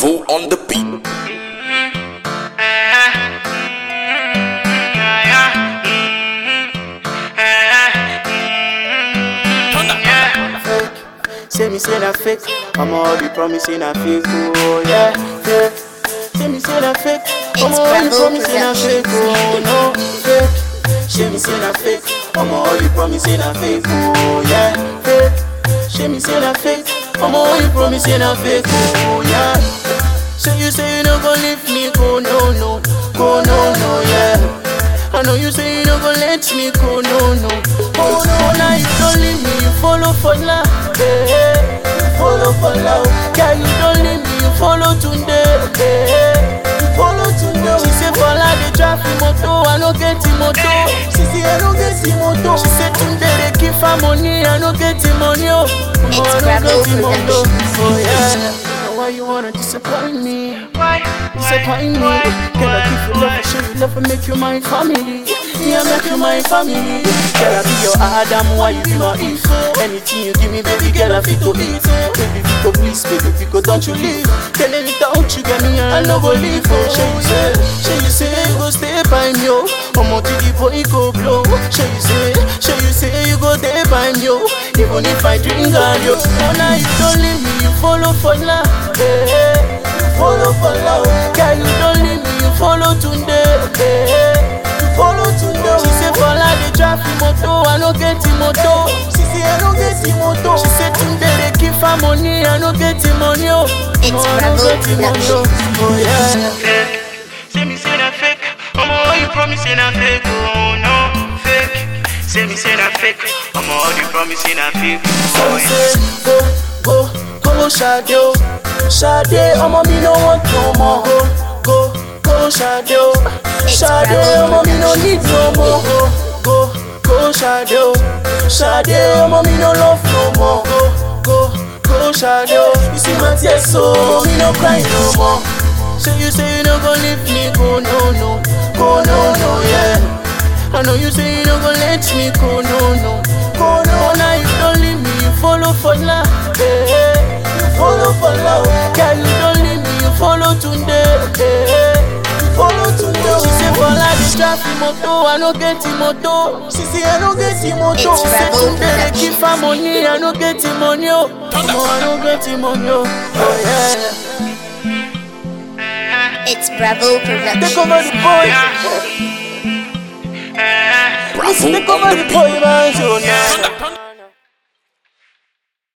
Bravo on the beat. Say me say that fake, I'm all the promising that fake, oh yeah, fake. Say me say that fake, I'm It's all the Bravo promising that fake, oh no, fake. Say me say that fake, I'm all the promising that fake, oh yeah, fake. Say me say that fake, I'm all the promising that fake, oh yeah. Say you say you no go leave me, go no no, go no no, yeah. I know you say you no go let me go, no no, oh no. Now you don't leave me, you follow for love, eh, eh. You follow for love, yeah. You don't leave me, you follow today, eh, eh. You follow today. She say for la dey drive the motor, I no get the motor. She say I no get the motor. She say today they give her money, I no get the money, oh. Oh, I no Bravo get the motor, Productions. oh yeah. Why you wanna disappoint me? Disappoint me. Girl, I give you love, I show you love, and make you my family. Me, I make you my family. Girl, I be your Adam, why you be my Eve? Anything you give me, baby girl, I fit to eat. Baby, Vico, please, baby, Vico, don't you leave. Tell me without you get me, I no go leave. Oh, shey you say, shey you say, you go stay by me, oh. Omo to the boy go blow. Shey you say, shey you say, you go stay by me, oh. Even if I drink all yo. Oh, now you don't leave me, you follow for love. eh, eh. You follow for love. Girl, you don't leave me, you follow today. eh, eh. You follow today. She say for la dey drive the motor, I no get the motor. She say I no get the motor. She say today they give her money, I no get the money. Oh, It's no, I no Bravo get the money. Productions. Oh yeah. fake. Say me say that fake. I'ma all you promising that fake. Oh no, fake. Say me say that fake. I'ma all you promising that fake. So Oh we yeah. say go, go, go Sade o Sade ọmọ mi no want no more Go, go, go Sade o Sade ọmọ mi no need no more Go, go, go Sade o Sade ọmọ mi no love no more Go, go, go Sade o You see my tears so ọmọ mi no cry no more Say you say you no go leave me go no no Go no no yeah I know you say you no go let me go, no, no. Go, no, now you don't leave me, you follow for love. Eh, eh. You follow for love. Girl, you don't leave me, you follow today. Eh, eh. You follow today. She say for life, you drive the motor, I no get the motor. She say I no get the motor. It's She say Bravo today they give her money, I no get the money. Oh, no, I no get the money. Oh, oh yeah. It's Bravo Take over Productions. the boy. Bravo Take over on the the beat. boy, man. So now.